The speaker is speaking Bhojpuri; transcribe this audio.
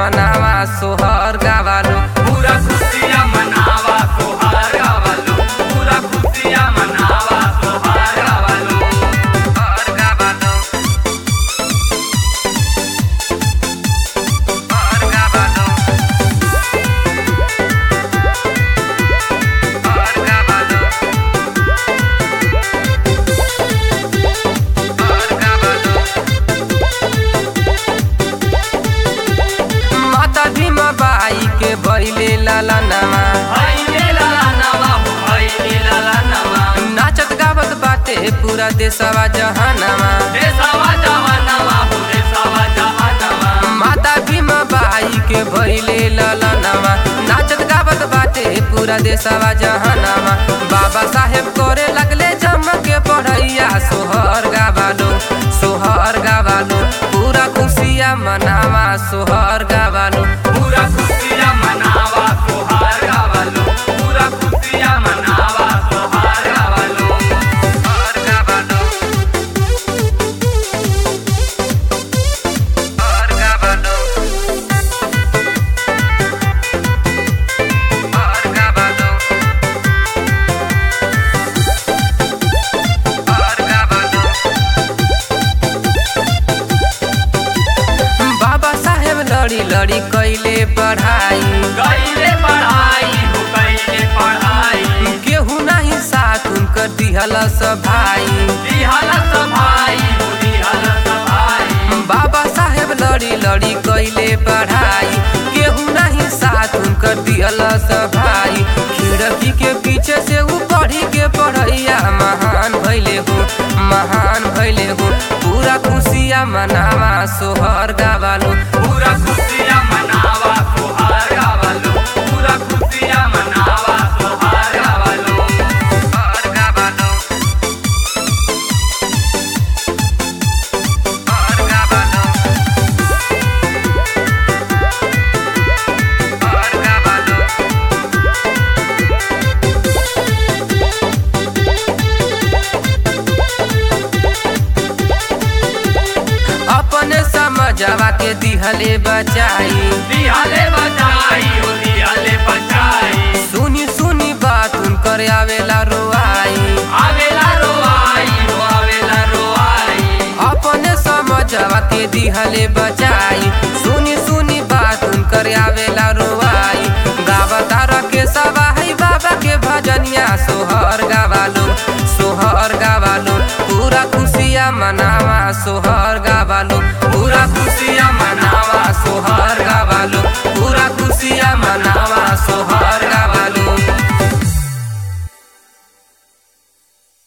मनावा सोहर गावालो पूरा खुशिया मनावा सोहार गावालो पूरा खुशिया मनावा सोहार गावालो सोहर गावालो सोहर गावालो सोहर गावालो सोहर गावालो माता भीमा बाई के बैले लाला नामा हाइले लाला नवा हो हाइले लाला नवा नाचत गावत बाटे पूरा देशवा जहानामा देसावा जवानवा हो देसावा जहानवा माता भीमा बाई के भैले ललनामा नाचत गावत बाटे पूरा देशवा जहानामा बाबा साहेब करे लगले जम के पढ़ैया सोहर गावालो सोहर गावालो पूरा खुशिया मनावा सोहर गावालो पूरा खुशिया मनावा सोहार गावालो पूरा खुशिया मनावा सोहार गावालो सोहर गावालो सोहर गावालो सोहर गावालो सोहर गावालो बाबा साहेब लड़ी लड़ी कैले पढ़ाई कैले पढ़ाई हो कैले पढ़ाई केहू नहीं साथ उनकर दिहल सब भाई दिहाला सभाई हो दिहाला सभाई बाबा साहेब लड़ी लड़ी कैले पढ़ाई केहू नहीं साथ उनकर दिहल सब भाई खिड़की के पीछे से ऊ पढ़ी के पढ़ैया महान भैले हो महान भैले हो पूरा खुशिया मनावा सोहर गावालो पूरा खुशिया मनावा सोहार गावालो पूरा खुशिया मनावा सोहार गावालो सोहर गावालो सोहर गावालो सोहर गावालो अपने समझवा के दिहले बचाई दिहाले बचाई हो दिहाले बचाई सुनी सुनी बात उनकर आवेला रोआई आवेला रोआई हो आवेला रोआई अपने समझवा के दिहले बचाई सुनी सुनी बात उनकर आवेला रोआई गावतार के सवाही बाबा के भजनिया सोहर गावालो सोहर गावालो पूरा खुशिया मनावा सोहर